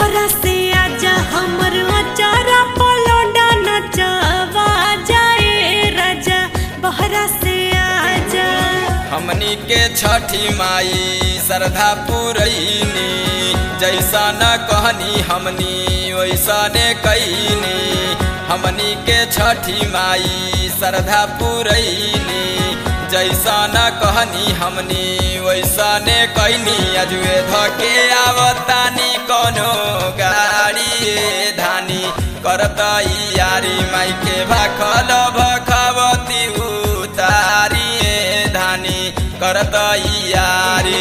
बहरा से आजा हमर अचारा पलौडा नचवा जाए राजा बहरा से आजा हमनी के छठी माई श्रद्धा पुरैनी जैसा न कहनी हमनी वैसा ने कैनी हमनी के छठी माई श्रद्धा पुरैनी जैसा न कहनी हमनी वैसा ने कैनी अजुए धके आवतानी कोनो गाड़ी धानी करतई यारी माई के भाखल भखवती उतारी धानी करतई यारी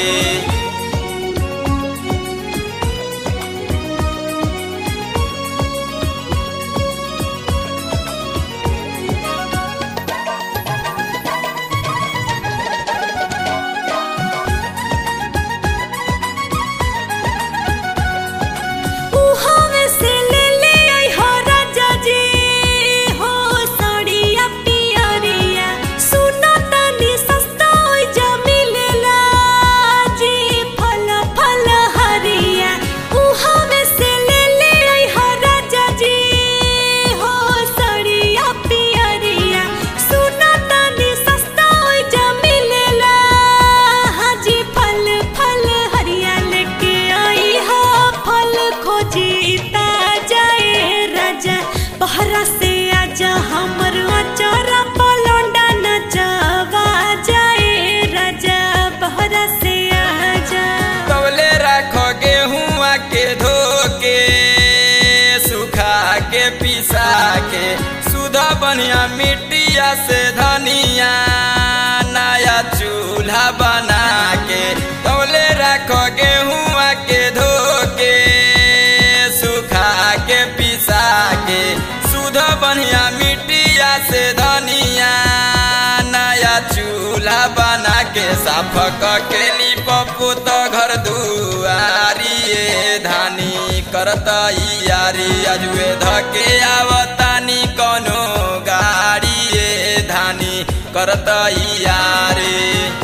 उहावे से ले ले आई हो राजा जी हो साड़िया पियरिया सुना तनी सस्ता होई जा मिलेला जी फल फल हरिया उहावे से ले ले आई हो राजा जी हो साड़िया पियरिया सुना तनी सस्ता होई जा मिलेला हाजी फल फल हरिया लेके आई हो फल खोजी जाए राजा बहरा से आजा हमर अचारा पलौंडा नचवा जाए राजा बहरा से आजा कवले राखो गेहुआ के धोके सुखा के पिसा के सुधा बनिया मिट्टिया से धनिया नया चूल्हा बना के कवले राखो गेहुआ के धोके सुखा के पिसा के सुधा बनिया मिट्टिया से धनिया नया चूल्हा बना के साफ के पप्पू तो घर दुआरी ये धानी करतई यारी अजुए धके आवतानी कोनो गाड़ी ये धानी करतई यारी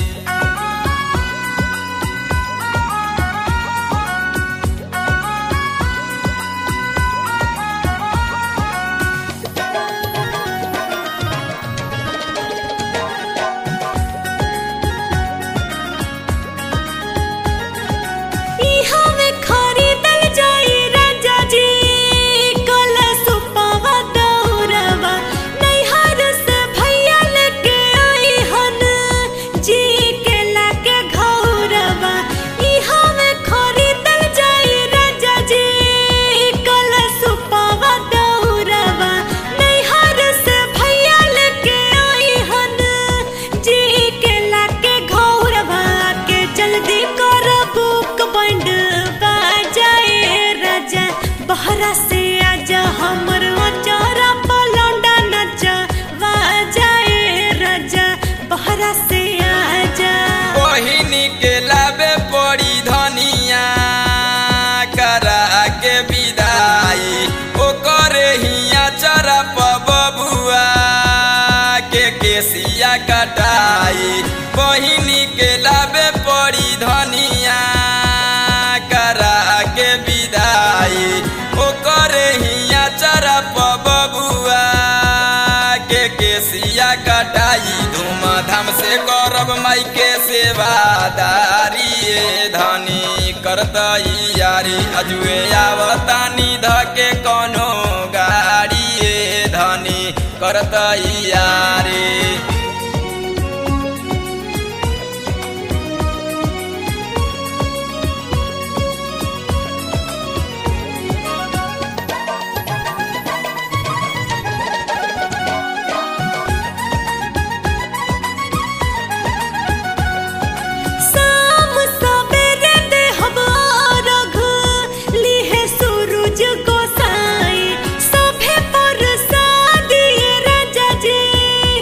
इहा में खरीदल जाई राजा जी कलशुपवा दौरवा नैहर से भैया लेके आई हन जी के लाके घौरवा इहा में खरीदल जाई राजा जी कलशुपवा दौरवा नैहर से भैया लेके आई हन जी के लाके घौरवा के जल्दी कर बुक बंड बाजाए राजा बहरा से आजा हमर अचारा पलौंडा नचा बाजाए राजा बहरा से आजा बहिनी के लाबे पड़ी धनिया करा के विदाई ओकर हिया चरप बबुआ के केसिया कटाई बहिनी के लाबे पड़ी धनिया करा के विदाई ओकर हिया चरप बबुआ के केसिया कटाई धूमधाम से करब माई के सेवादारी ये धनी करतई यारी अजुए आवतानी धके कोनो गाड़ी ये धनी करतई यारी शाम सवेरे देहब अर्घ, लिहे सूरज गोसाई। सभे प्रसादी राजा जी,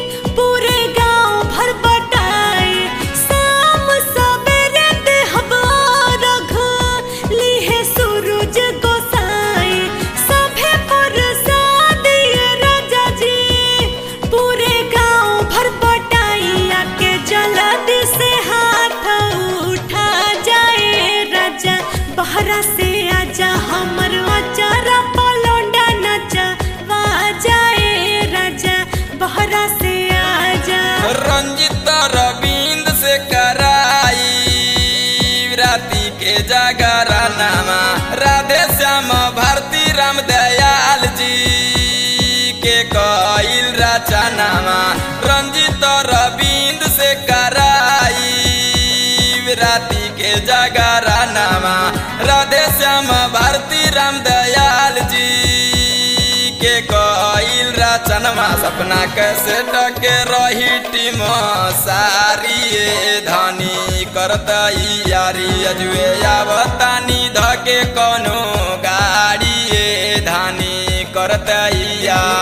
जागरनामा राधे श्याम भारती राम दयाल जी के कईल रचनामा रंजित रविंद से कराई राती के जागरनामा राधे श्याम भारती राम दयाल जी के कईल रचनमा सपना कैसे टके रही टीम सारी धनी करत यारी अजुए आवतानी धके कोनो गाड़ी धानी करत यारी